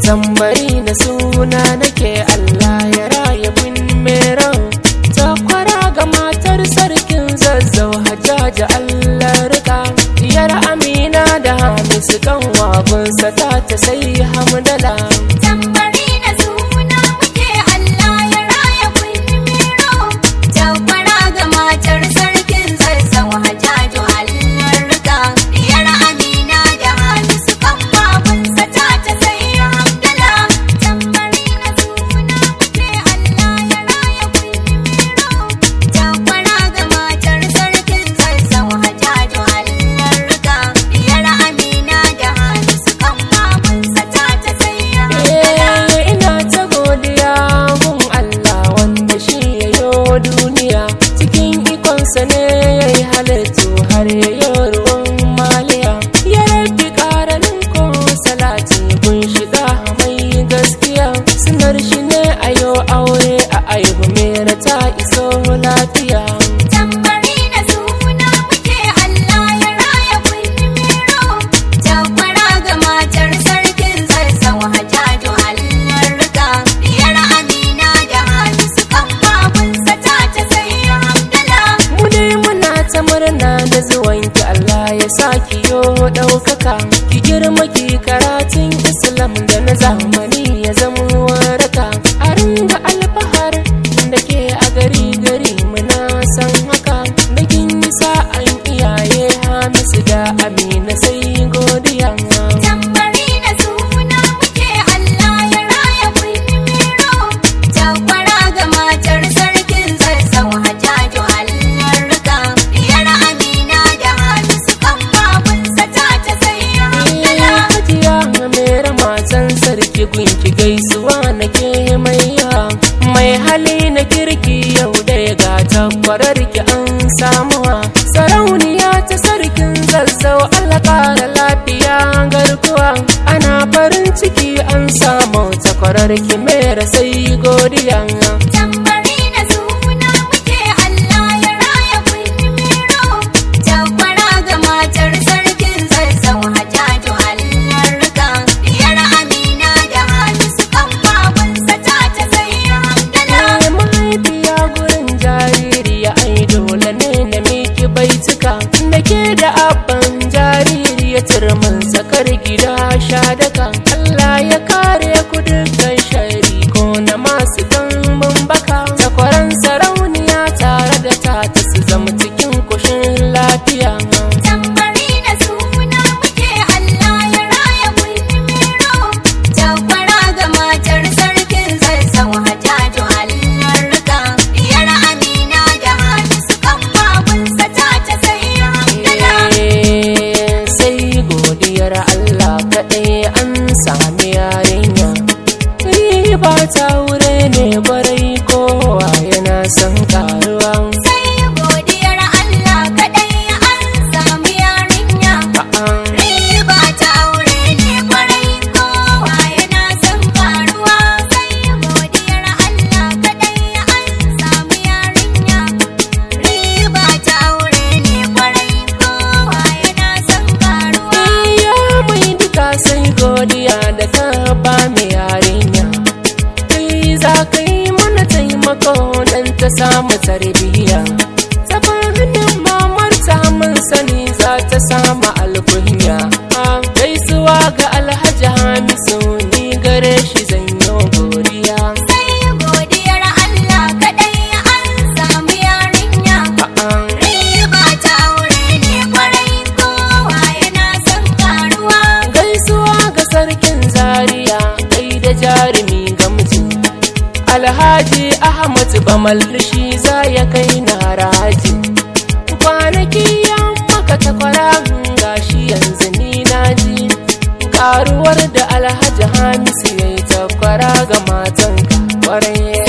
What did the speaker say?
tambari na suna nake Allah ya raya bin mero takwara ga matar sarkin zazzau hajjaji Allah rika diyar amina da hamisu kan wagunsa ta ta sai hamdala Tambari na suna muke Allah ya raya kunni mero. Jakwara ga matar sarkin zazzau hajjaju Allah rika. Diyar Amina da Hamisu kan babunsa ta ta sai hamdala. Tambari na suna muke Allah ya raya kunni mero. Jakwara ga matar sarkin zazzau hajjaju Allah rika. Diyar Amina da Hamisu kan babunsa ta ta sai hamdala. Eh, ina ta godiya gun Allah wanda shi ya yo duniya cikin ikonsa ne ya yi halittu har ya yi ruwan maliya ya rabi ƙaranin ko salati gun shiga mai gaskiya sunar shi ne a yo aure a aihu mera ta iso lafiya Tambari na suna muke Allah ya raya kunni mero. Jakwara ga matar sarkin zazzau hajjaju Allah rika. Diyar Amina da Hamisu kan babunsa ta ta sai hamdala. mu dai muna ta murna da zuwanki Allah ya saki yo ɗaukaka ki girma ki karatun Islam da na zamani ya zama waraka a ringa alfahar da ke a gari gari muna san haka da kin yi sa'an iyaye Hamisu da Amina sai godiya Tambari na suna muke Allah ya raya kunni mero. Jakwara ga matar sarkin zazzau hajjaju Allah rika. Diyar Amina da Hamisu kan babunsa ta ta sai hamdala. Hajiya mera matan sarki gunki gaisuwa nake mai yawa mai hali na kirki yau da ya gata kwararki an samuwa sarauniya ta sarkin zazzau Allah kara lafiya garkuwa ana farin ciki an samu ta kwararki mera sai godiya Tambari na suna muke Allah ya raya kunni mero. Jakwara ga matar sarkin zazzau hajjaju Allah rika. Diyar Amina da Hamisu kan babunsa ta ta sai hamdala. Ai mahaifiya gurin jaririya ai dole ne na miki baituka da ke da abban jaririya turmin sakar gida sha daka Allah ya kare ku dukkan shari ko na masu dambun baka takwaran sarauniya tare da ta ta su zama cikin kushin lafiya Tambari na suna muke Allah ya raya kunni mero. Jakwara ga matar sarkin zazzau hajjaju Allah rika. Diyar Amina da Hamisu kan babunsa ta ta sai hamdala. Eh, sai godiyar Allah kaɗai an sami yarinya riba ta wure ne barai kowa yana son karuwa Sai godiyar Allah kaɗai an samu yarinya. A'a, Riba ta aure ne kwarai kowa yana son karuwa. Sai godiyar Allah kaɗai an samu yarinya. Riba ta aure ne kwarai kowa yana son karuwa. iya mai duka sai godiya da ka ba mu yarinya kai za ka yi mana taimako don ta samu tarbiyya ta hannun mamar ta mun sani za ta samu alkunya a gaisuwa ga alhaji hamisu ni gare shi zan yi godiya Sai godiyar Allah kaɗai an samu yarinya. a'a Riba ta aure ne kwarai kowa yana son karuwa. gaisuwa ga sarkin zaria kai da jarumi ga mutum alhaji ahmad bamal shi za ya kai na haraji kwanaki ya maka takwara gashi yanzu ni na ji karuwar da alhaji hamisu ya yi takwara ga matanka kwarai